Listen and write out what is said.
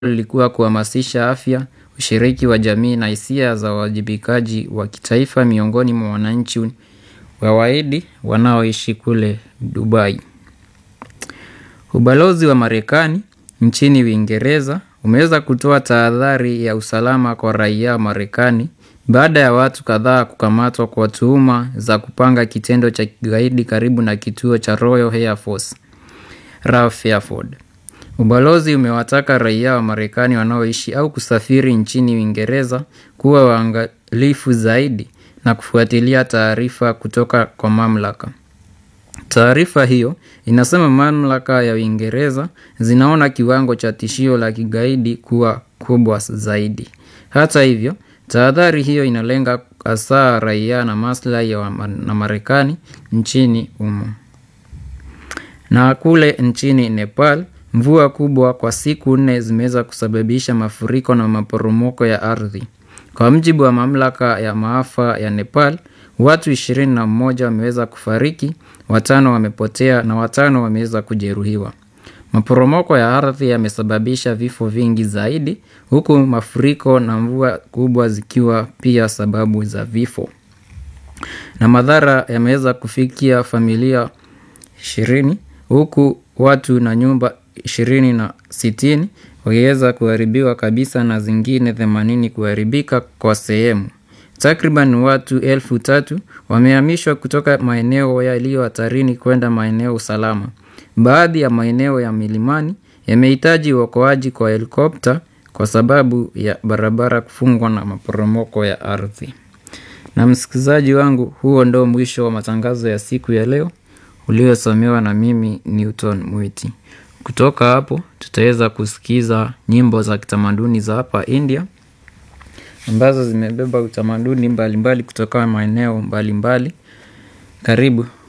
lilikuwa kuhamasisha afya, ushiriki wa jamii na hisia za uwajibikaji wa kitaifa miongoni mwa wananchi wa Wahindi wanaoishi kule Dubai. Ubalozi wa Marekani nchini Uingereza umeweza kutoa tahadhari ya usalama kwa raia wa Marekani baada ya watu kadhaa kukamatwa kwa tuhuma za kupanga kitendo cha kigaidi karibu na kituo cha Royal Air Force RAF Fairford. Ubalozi umewataka raia wa Marekani wanaoishi au kusafiri nchini Uingereza kuwa waangalifu zaidi na kufuatilia taarifa kutoka kwa mamlaka. Taarifa hiyo inasema mamlaka ya Uingereza zinaona kiwango cha tishio la kigaidi kuwa kubwa zaidi. Hata hivyo, tahadhari hiyo inalenga hasa raia na maslahi ya na Marekani nchini humo. Na kule nchini Nepal, mvua kubwa kwa siku nne zimeweza kusababisha mafuriko na maporomoko ya ardhi. Kwa mjibu wa mamlaka ya maafa ya Nepal, watu ishirini na mmoja wameweza kufariki, watano wamepotea na watano wameweza kujeruhiwa. Maporomoko ya ardhi yamesababisha vifo vingi zaidi, huku mafuriko na mvua kubwa zikiwa pia sababu za vifo. Na madhara yameweza kufikia familia ishirini, huku watu na nyumba ishirini na sitini wakiweza kuharibiwa kabisa na zingine themanini kuharibika kwa sehemu. Takriban watu elfu tatu wamehamishwa kutoka maeneo yaliyo hatarini kwenda maeneo salama. Baadhi ya maeneo ya milimani yamehitaji uokoaji kwa helikopta kwa sababu ya barabara kufungwa na maporomoko ya ardhi. Na msikilizaji wangu, huo ndo mwisho wa matangazo ya siku ya leo uliosomewa na mimi Newton Mwiti. Kutoka hapo tutaweza kusikiza nyimbo za kitamaduni za hapa India ambazo zimebeba utamaduni mbalimbali kutoka maeneo mbalimbali. Karibu.